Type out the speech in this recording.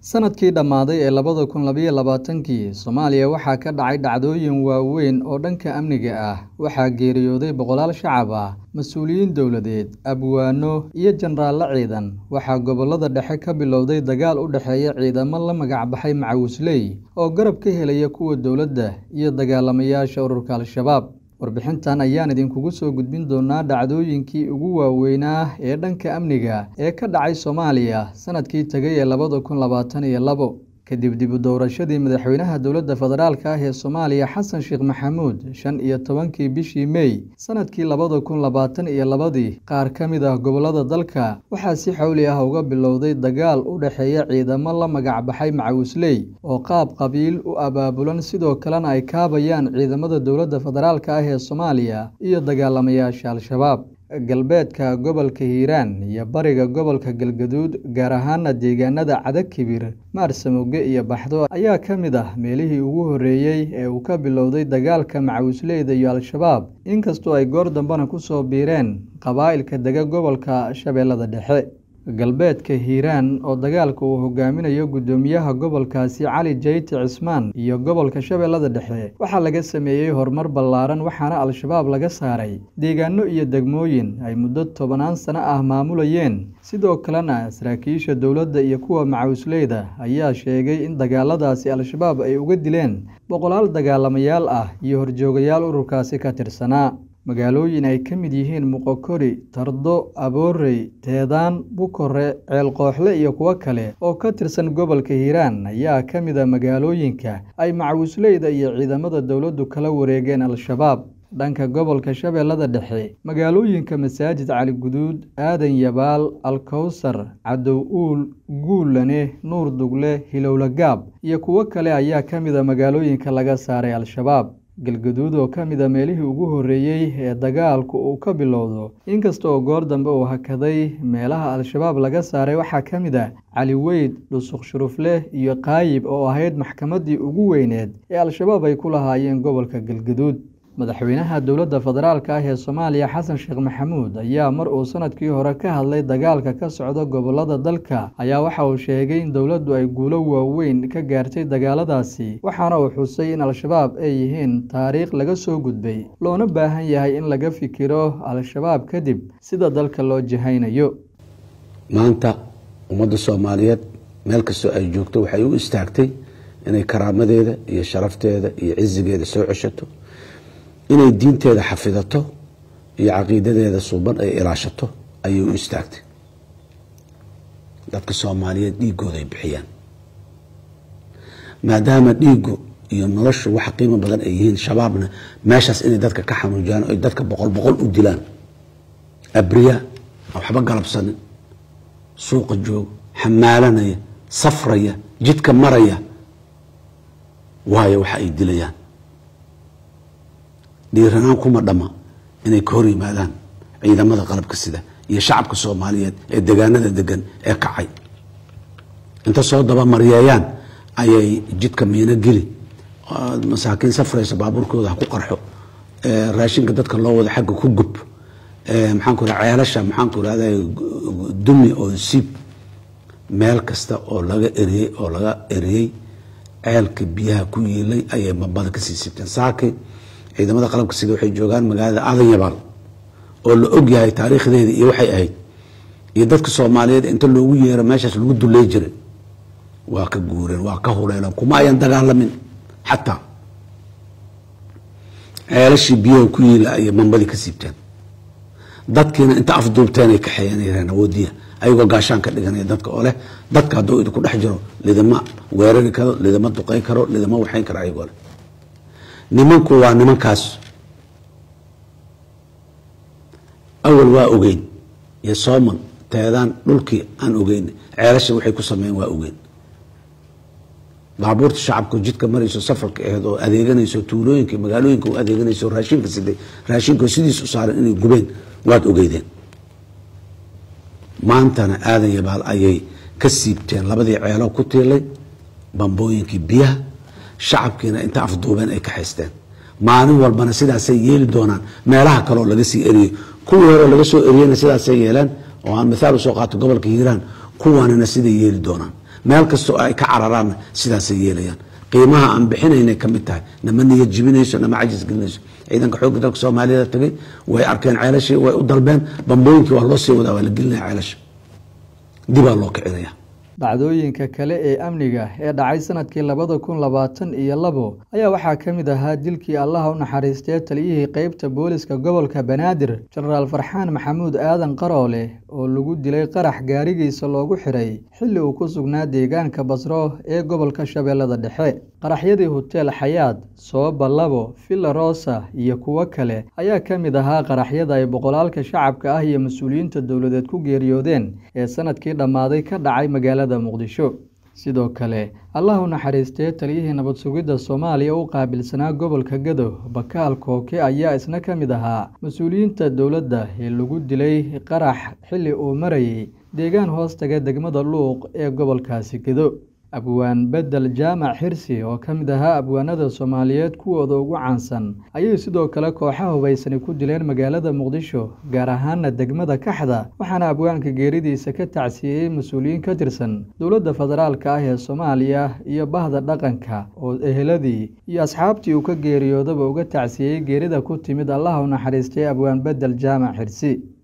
sanadkii dhammaaday ee labada kun labayo labaatankii soomaaliya waxaa ka dhacay dhacdooyin waaweyn oo dhanka amniga ah waxaa geeriyooday boqolaal shacab ah mas-uuliyiin dowladeed abwaano iyo jenaraallo ciidan waxaa gobollada dhexe ka bilowday dagaal u dhexeeya ciidamo la magacbaxay macawisley oo garab ka helaya kuwa dowladda iyo dagaalamayaasha ururka al-shabaab warbixintan ayaan idinkugu soo gudbin doonaa dhacdooyinkii ugu waaweynaa ee dhanka amniga ee ka dhacay soomaaliya sanadkii tegay ee labada kun labaatan iyo labo kadib dib u doorashadii madaxweynaha dowladda federaalka ah ee soomaaliya xasan sheekh maxamuud shan iyo tobankii bishii mey sanadkii labada kun labaatan iyo labadii qaar ka mid ah gobollada dalka waxaa si xawli ah uga bilowday dagaal u dhexeeya ciidamo la magacbaxay macawisley oo qaab qabiil u abaabulan sidoo kalena ay kaabayaan ciidamada dowladda federaalka ah ee soomaaliya iyo dagaalamayaasha al-shabaab galbeedka gobolka hiiraan iyo bariga gobolka galgaduud gaar ahaana deegaanada cadakibir maarsamoge iyo baxdo ayaa ka mid ah meelihii ugu horreeyey ee uu ka bilowday dagaalka macawisleyda iyo al-shabaab inkastoo ay goor dambena ku soo biireen qabaa'ilka dega gobolka shabeellada dhexe galbeedka hiiraan oo dagaalka uu hogaaminayo guddoomiyaha gobolkaasi cali jayti cismaan iyo gobolka shabeellada dhexe waxaa laga sameeyey horumar ballaaran waxaana al-shabaab laga saaray deegaano iyo degmooyin ay muddo tobanaan sano ah maamulayeen sidoo kalena saraakiisha dowladda iyo kuwa macawisleyda ayaa sheegay in dagaaladaasi al-shabaab ay uga dileen boqolaal dagaalamayaal ah iyo horjoogayaal ururkaasi ka tirsanaa magaalooyin ay ka mid yihiin muqokori tardo aboorey teedaan bukore ceelqooxle iyo kuwo kale oo ka tirsan gobolka hiiraan ayaa ka mid a magaalooyinka ay macawisleyda iyo ciidamada dowladdu kala wareegeen al-shabaab dhanka gobolka shabeellada dhexe magaalooyinka masaajid cali guduud aadan yabaal alkowsar cadow uul guulane nuur dugle hilowlagaab iyo kuwo kale ayaa ka mid a magaalooyinka laga saaray al-shabaab galgaduud oo ka mid a meelihii ugu horreeyey ee dagaalku uu ka bilowdo inkasta oo goor dambe uu hakaday meelaha al-shabaab laga saaray waxaa ka mid ah cali weyd dhusuq shurufleh iyo qaayib oo ahayd maxkamaddii ugu weyneed ee al-shabaab ay ku lahaayeen gobolka galgaduud madaxweynaha dowladda federaalka ah ee soomaaliya xasan sheekh maxamuud ayaa mar uu sanadkii hore ka hadlay dagaalka ka socda gobollada dalka ayaa waxa uu sheegay in dowladdu ay guulo waaweyn ka gaartay dagaaladaasi waxaana uu xusay in al-shabaab ay yihiin taariikh laga soo gudbay loona baahan yahay in laga fikiro al-shabaab kadib sida dalka loo jihaynayo maanta ummadda soomaaliyeed meel kastoo ay joogto waxay u istaagtay inay karaamadeeda iyo sharafteeda iyo cisigeeda soo ceshato inay diinteeda xafidato iyo caqiidadeeda suuban ay ilaashato ayay u istaagtay dadka soomaaliyeed dhiigooda ay bixiyaan maadaama dhiigu iyo noloshu wax qiimo badan ay yihiin shabaabna meeshaas inay dadka ka xanuujiyaan oy dadka boqol boqol u dilaan abriya waxba galabsanin suuqa joog xamaalanaya safraya jidka maraya waayo waxa ay dilayaan dhiiranaan kuma dhama inay ka hor yimaadaan ciidamada qalabka sida iyo shacabka soomaaliyeed ee degaanada degan ee kacay inta soo dabamaryeeyaan ayay jidka miino geli masaakiin safraysa baabuurkooda ha ku qarxo raashinka dadka loo wada xagga ku gub maxaanku raa ceelasha maxaanku irahda dumi oo siib meel kasta oo laga eriyey oo laga eriyey ceelka biyaha ku yiilay ayay bambada kasii siibteen saakay ciidamada qalabka sida waxay joogaan magaalada aadan yabaal oo la og yahay taariikhdeeda iyo waxay ahayd iyo dadka soomaaliyeed inta loogu yeero meeshaas lagu duley jiray waa ka guureen waa ka huleeleen kuma ayan dagaalamin xataa ceelashii biyaha ku yiila ayay mambadii ka siibteen dadkiina inta afduubteen ay kaxeeyeen yareen awoodiya ayagoo gaashaan ka dhiganaya dadka oo leh dadka hadduu idinku dhex jiro lidama weerari karo lidama duqey karo lidama waxayn karo ayagoo leh nimanku waa nimankaas awal waa ogeyn iyo sooman teedaan dhulkii aan ogeyn ceelasha waxay ku sameeyeen waa ogeyn baabuurta shacabka jidka marayso safarka aheed oo adeeganayso tuulooyinka magaalooyinka u adeeganayso raashinka siday raashinka sidiis u saaran inay gubeen waad ogeydeen maantana aadan yabaal ayay ka siibteen labadii ceelo ku tiilay bambooyinkii biyaha shacabkiina inta afduubeen ay ka haysteen maalin walbana sidaasay yeeli doonaan meelaha kaleoo laga sii eriyey kuwii hore laga soo eriyena sidaasay yeeleen oo aan mithaal usoo qaato gobolka hiiraan kuwanina siday yeeli doonaan meel kastoo ay ka cararaanna sidaasay yeelayaan qiimaha aan bixinaynay ka mid tahay nama niyad jibinayso nama cajis gelinayso ciidanka xoogga dalka soomaaliyada tagay way arkeen ceelashii way u dalbeen bambooyinkii waa loo sii wadaa waa la gelinaya ceelasha dibaa loo kicinaya dhacdooyinka kale ee amniga ee dhacay sanadkii labada kun labaatan iyo labo ayaa waxaa ka mid ahaa dilkii allaha u naxariistee taliyihii qeybta booliska gobolka banaadir jenaraal farxaan maxamuud aadan qaroole oo lagu dilay qarax gaarigiisa loogu xiray xilli uu ku sugnaa deegaanka basro ee gobolka shabeellada dhexe qaraxyadii hoteel xayaad sooba labo villa rosa iyo kuwo kale ayaa ka mid ahaa qaraxyada ay boqolaalka shacabka ah iyo mas-uuliyiinta dowladeed ku geeriyoodeen ee sanadkii dhammaaday ka dhacay magaalada muqdisho sidoo kale allah u naxariistee taliyihii nabad sugidda soomaaliya u qaabilsanaa gobolka gadow bakaal kooke ayaa isna ka mid ahaa mas-uuliyiinta dowladda ee lagu dilay qarax xilli uu marayay deegaan hoos taga degmada luuq ee gobolkaasi gado abwaan bedel jaamac xirsi oo ka mid ahaa abwaanada soomaaliyeed kuwooda ugu caansan ayay sidoo kale kooxa hubaysani ku dileen magaalada muqdisho gaar ahaana degmada kaxda waxaana abwaanka geeridiisa ka tacsiiyey mas-uuliyiin ka tirsan dowladda federaalka ah ee soomaaliya iyo bahda dhaqanka oo eheladii iyo asxaabtii uu ka geeriyoodaba uga tacsiiyey geerida ku timid allaha u naxariistay abwaan bedel jaamac xirsi